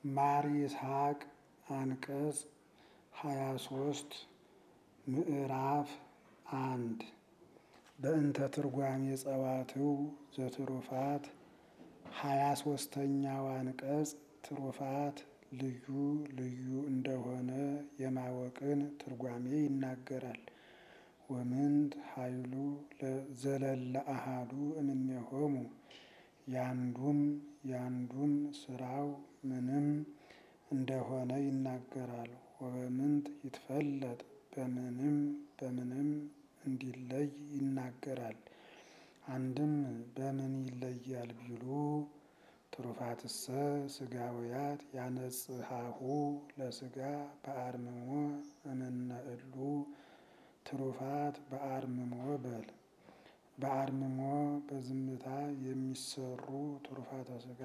ማር ይስሐቅ አንቀጽ ሃያ ሶስት ምዕራፍ አንድ በእንተ ትርጓሜ ጸዋትው ዘትሩፋት ሃያ ሶስተኛው አንቀጽ ትሩፋት ልዩ ልዩ እንደሆነ የማወቅን ትርጓሜ ይናገራል። ወምንት ኃይሉ ዘለለ አሃዱ እምኔሆሙ ያንዱም ያንዱም ስራው ምንም እንደሆነ ይናገራል። ወበምንት ይትፈለጥ በምንም በምንም እንዲለይ ይናገራል። አንድም በምን ይለያል ቢሉ ትሩፋትሰ ስጋውያት ያነጽሐሁ ለስጋ በአርምሞ እምነ እሉ ትሩፋት በአርምሞ በል በአርምሞ በዝምታ የሚሰሩ ትሩፋተ ስጋ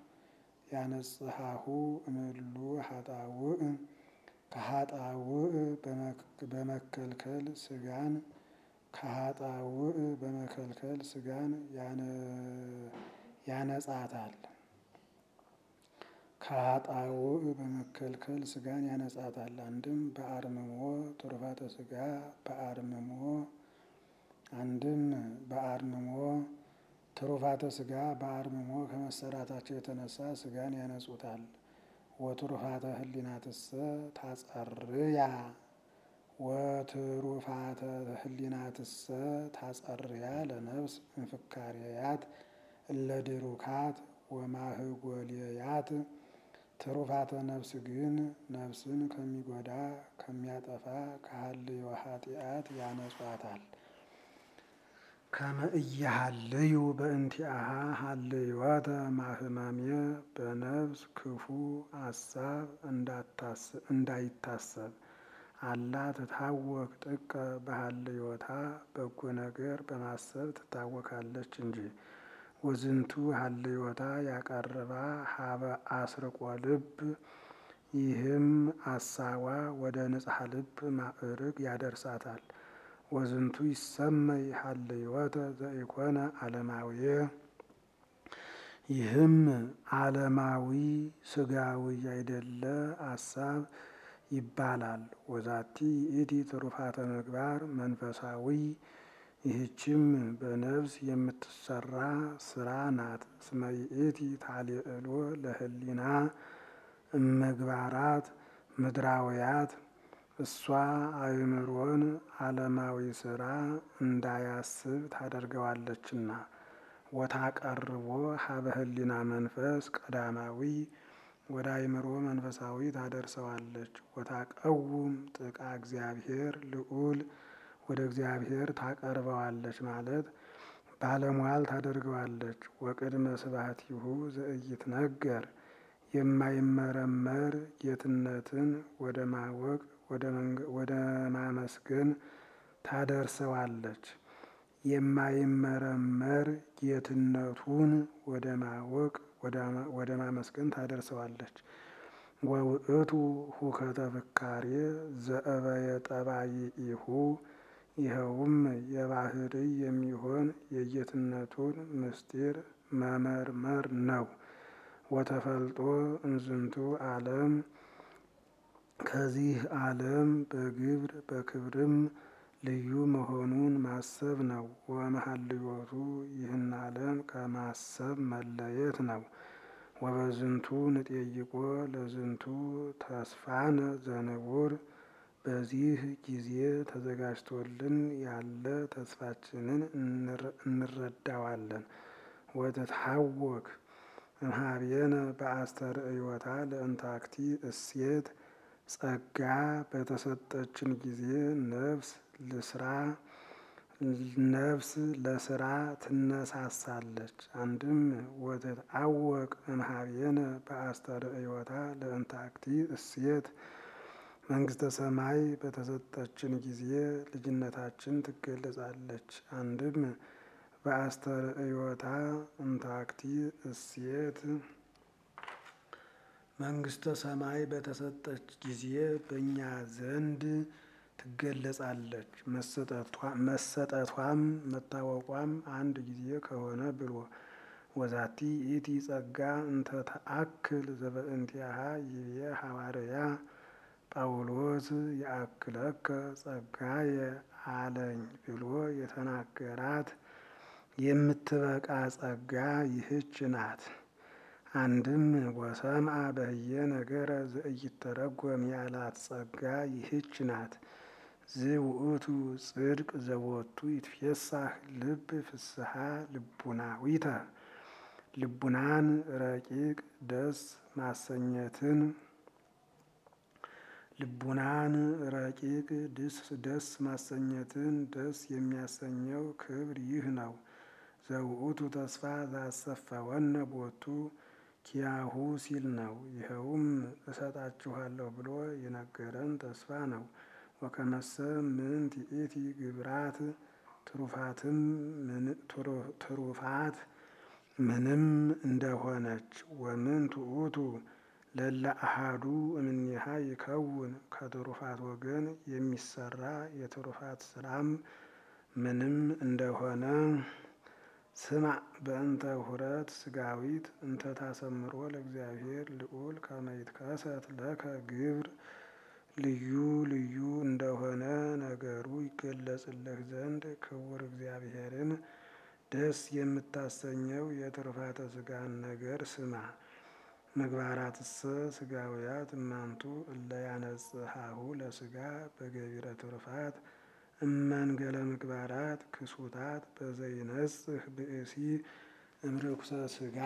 ያነጽሐሁ እምሉ ሀጣውእ ከሀጣውእ በመከልከል ስጋን ከሀጣውእ በመከልከል ስጋን ያነጻታል። ከሀጣውእ በመከልከል ስጋን ያነጻታል። አንድም በአርምሞ ትሩፋተ ስጋ በአርምሞ አንድም በአርምሞ ትሩፋተ ስጋ በአርምሞ ከመሰራታቸው የተነሳ ስጋን ያነጹታል። ወትሩፋተ ህሊናትሰ ታጸርያ ወትሩፋተ ህሊናትሰ ታጸርያ ለነፍስ እንፍካሬያት እለድሩካት ወማህጎልያት ትሩፋተ ነፍስ ግን ነፍስን ከሚጎዳ ከሚያጠፋ ከሀልዮ ኃጢአት ያነጿታል። ከመ እያሃልዩ በእንቲአሃ ሀልዮተ ማህማሜ በነፍስ ክፉ አሳብ እንዳይታሰብ አላ ትታወክ ጥቀ በሀልዮታ በጎ ነገር በማሰብ ትታወካለች እንጂ። ወዝንቱ ሀልዮታ ያቀርባ ሀበ አስርቆ ልብ ይህም አሳዋ ወደ ንጽሐ ልብ ማዕርግ ያደርሳታል። ወዝንቱ ይሰመይ ሀልዮተ ዘኢኮነ ዓለማዊ ይህም ዓለማዊ ስጋዊ ያይደለ አሳብ ይባላል። ወዛቲ ይእቲ ትሩፋተ ምግባር መንፈሳዊ ይህችም በነፍስ የምትሰራ ስራ ናት። እስመ ይእቲ ታልዕሎ ለህሊና እምግባራት ምድራውያት እሷ አእምሮን ዓለማዊ ስራ እንዳያስብ ታደርገዋለችና። ወታቀርቦ ሀበ ህሊና መንፈስ ቀዳማዊ ወደ አእምሮ መንፈሳዊ ታደርሰዋለች። ወታቀውም ጥቃ እግዚአብሔር ልዑል ወደ እግዚአብሔር ታቀርበዋለች ማለት ባለሟል ታደርገዋለች። ወቅድመ ስብሐቲሁ ዘኢይትነገር የማይመረመር ጌትነትን ወደ ማወቅ ወደ ማመስገን ታደርሰዋለች። የማይመረመር ጌትነቱን ወደ ማወቅ ወደ ማመስገን ታደርሰዋለች። ወውእቱ ሁከተ ፍካሬ ዘእበየ ጠባይኢሁ ይኸውም የባህሪ የሚሆን የጌትነቱን ምስጢር መመርመር ነው። ወተፈልጦ እንዝንቱ ዓለም ከዚህ ዓለም በግብር በክብርም ልዩ መሆኑን ማሰብ ነው። ወመሀልዮቱ ይህን ዓለም ከማሰብ መለየት ነው። ወበዝንቱ ንጤይቆ ለዝንቱ ተስፋነ ዘንቡር በዚህ ጊዜ ተዘጋጅቶልን ያለ ተስፋችንን እንረዳዋለን። ወትትሐወክ እምኀቤነ በአስተርእዮታ ለእንታክቲ እሴት ጸጋ በተሰጠችን ጊዜ ነፍስ ልስራ ነፍስ ለስራ ትነሳሳለች። አንድም ወትትዐወቅ እምኀቤነ በአስተርእዮታ ለእንታክቲ እሴት መንግስተ ሰማይ በተሰጠችን ጊዜ ልጅነታችን ትገለጻለች። አንድም በአስተርእዮታ እንታክቲ እሴት መንግስተ ሰማይ በተሰጠች ጊዜ በእኛ ዘንድ ትገለጻለች። መሰጠቷም መታወቋም አንድ ጊዜ ከሆነ ብሎ ወዛቲ ይእቲ ጸጋ እንተ ተአክል ዘበእንቲአሃ ይቤ ሐዋርያ ጳውሎስ የአክለከ ጸጋየ አለኝ ብሎ የተናገራት የምትበቃ ጸጋ ይህች ናት። አንድም ወሰምአ በህየ ነገረ ዘኢይተረጎም ያላት ጸጋ ይህች ናት። ዝውእቱ ጽድቅ ዘቦቱ ይትፌሳህ ልብ ፍስሐ ልቡናዊተ ልቡናን ረቂቅ ደስ ማሰኘትን ልቡናን ረቂቅ ደስ ማሰኘትን ደስ የሚያሰኘው ክብር ይህ ነው። ዘውእቱ ተስፋ ዛሰፈወነ ቦቱ ኪያሁ ሲል ነው። ይኸውም እሰጣችኋለሁ ብሎ የነገረን ተስፋ ነው። ወከመሰ ምንት ይእቲ ግብራት ትሩፋትም ትሩፋት ምንም እንደሆነች ወምንት ውእቱ ለለ አሃዱ እምኔሃ ይከውን ከትሩፋት ወገን የሚሰራ የትሩፋት ስራም ምንም እንደሆነ ስማ በእንተ ሁረት ስጋዊት እንተ ታሰምሮ ለእግዚአብሔር ልዑል ከመ ይትከሰት ለከ ግብር ልዩ ልዩ እንደሆነ ነገሩ ይገለጽልህ ዘንድ ክቡር እግዚአብሔርን ደስ የምታሰኘው የትሩፋተ ስጋን ነገር ስማ። ምግባራትሰ ስጋውያት እማንቱ እለ ያነጽሐሁ ለስጋ በገቢረ ትሩፋት እመንገለ ምግባራት ክሱታት በዘይነጽህ ብእሲ እምርኩሰ ስጋ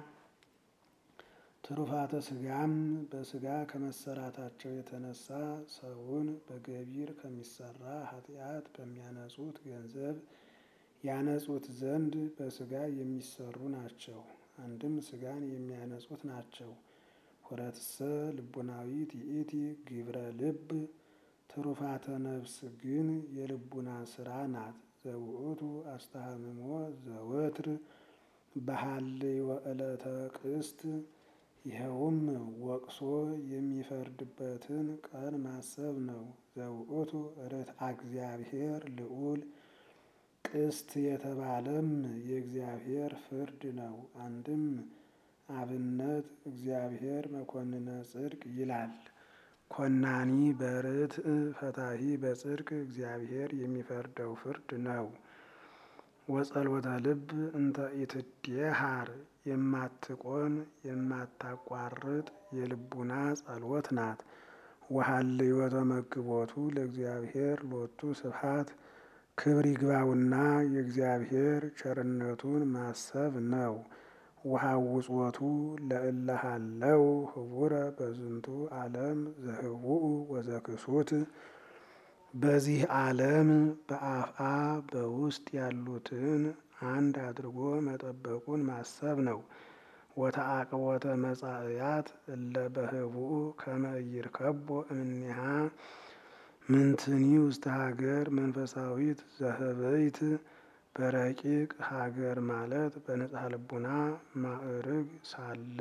ትሩፋተ ስጋም በስጋ ከመሰራታቸው የተነሳ ሰውን በገቢር ከሚሰራ ኃጢአት በሚያነጹት ገንዘብ ያነጹት ዘንድ በስጋ የሚሰሩ ናቸው። አንድም ስጋን የሚያነጹት ናቸው። ሁረትሰ ልቡናዊት ይእቲ ግብረ ልብ ትሩፋተ ነፍስ ግን የልቡና ስራ ናት። ዘውእቱ አስተሃምሞ ዘወትር በሃልዮ ዕለተ ቅስት ይኸውም ወቅሶ የሚፈርድበትን ቀን ማሰብ ነው። ዘውእቱ ርትዐ እግዚአብሔር ልዑል ቅስት የተባለም የእግዚአብሔር ፍርድ ነው። አንድም አብነት እግዚአብሔር መኮንነ ጽድቅ ይላል። ኮናኒ በርትዕ ፈታሂ በጽድቅ እግዚአብሔር የሚፈርደው ፍርድ ነው። ወጸሎተ ልብ እንተ ኢትዴሃር የማትቆን የማታቋርጥ የልቡና ጸሎት ናት። ወሀልዮ ተመግቦቱ ለእግዚአብሔር ሎቱ ስብሐት ክብር ይግባውና የእግዚአብሔር ቸርነቱን ማሰብ ነው። ወሐውጾቱ ለእለሃለው ህቡረ በዝንቱ ዓለም ዘህቡኡ ወዘክሱት በዚህ ዓለም በአፍአ በውስጥ ያሉትን አንድ አድርጎ መጠበቁን ማሰብ ነው። ወተአቅቦተ መጻእያት እለ በህቡኡ ከመ ይርከቦ እምኔሃ ምንትኒ ውስተ ሀገር መንፈሳዊት ዘህበይት በረቂቅ ሀገር ማለት በንጽሐ ልቡና ማዕርግ ሳለ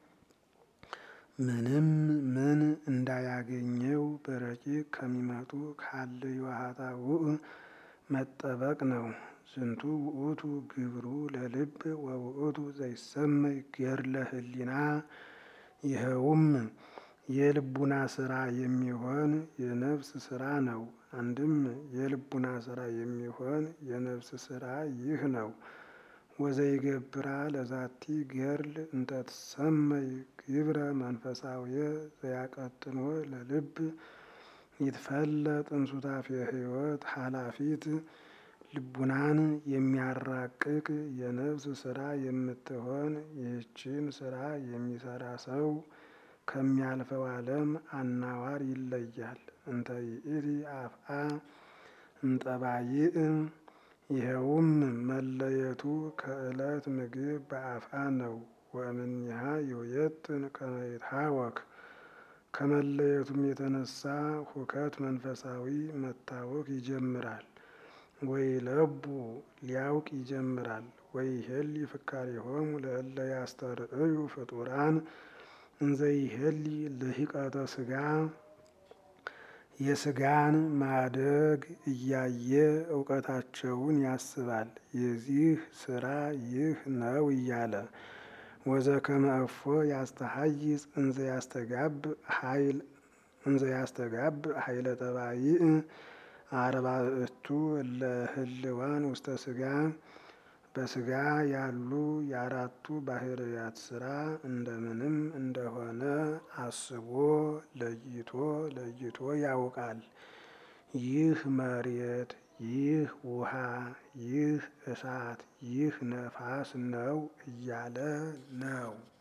ምንም ምን እንዳያገኘው በረቂቅ ከሚመጡ ካልዮ ኃጣውእ መጠበቅ ነው። ዝንቱ ውእቱ ግብሩ ለልብ ወውእቱ ዘይሰመይ ገድለ ህሊና ይኸውም የልቡና ስራ የሚሆን የነፍስ ስራ ነው። አንድም የልቡና ስራ የሚሆን የነፍስ ስራ ይህ ነው። ወዘይገብራ ለዛቲ ገድል እንተ ትሰመይ ግብረ መንፈሳዊ ዘያቀጥኖ ለልብ ይትፈለጥ እንሱታፌ ህይወት ኃላፊት ልቡናን የሚያራቅቅ የነፍስ ስራ የምትሆን ይህችን ስራ የሚሰራ ሰው ከሚያልፈው ዓለም አናዋር ይለያል። እንተ ይእቲ አፍአ እምጠባይእ ይኸውም መለየቱ ከዕለት ምግብ በአፍአ ነው። ወእምኔሃ ይውየጥን ከመ ይትሃወክ ከመለየቱም የተነሳ ሁከት መንፈሳዊ መታወክ ይጀምራል። ወይ ለቡ ሊያውቅ ይጀምራል። ወይ ሄሊ ፍካሬሆሙ ለእለ ያስተርእዩ ፍጡራን እንዘ ይሄሊ ልሂቀተ ስጋ የስጋን ማደግ እያየ እውቀታቸውን ያስባል። የዚህ ስራ ይህ ነው እያለ ወዘከመ እፎ ያስተሐይጽ እንዘ ያስተጋብ ኃይል እንዘ ያስተጋብ ኃይለ ጠባይእ አርባዕቱ እለ ህልዋን ውስተ ስጋ በስጋ ያሉ የአራቱ ባህርያት ስራ እንደምንም እንደሆነ አስቦ ለይቶ ለይቶ ያውቃል። ይህ መሬት፣ ይህ ውሃ፣ ይህ እሳት፣ ይህ ነፋስ ነው እያለ ነው።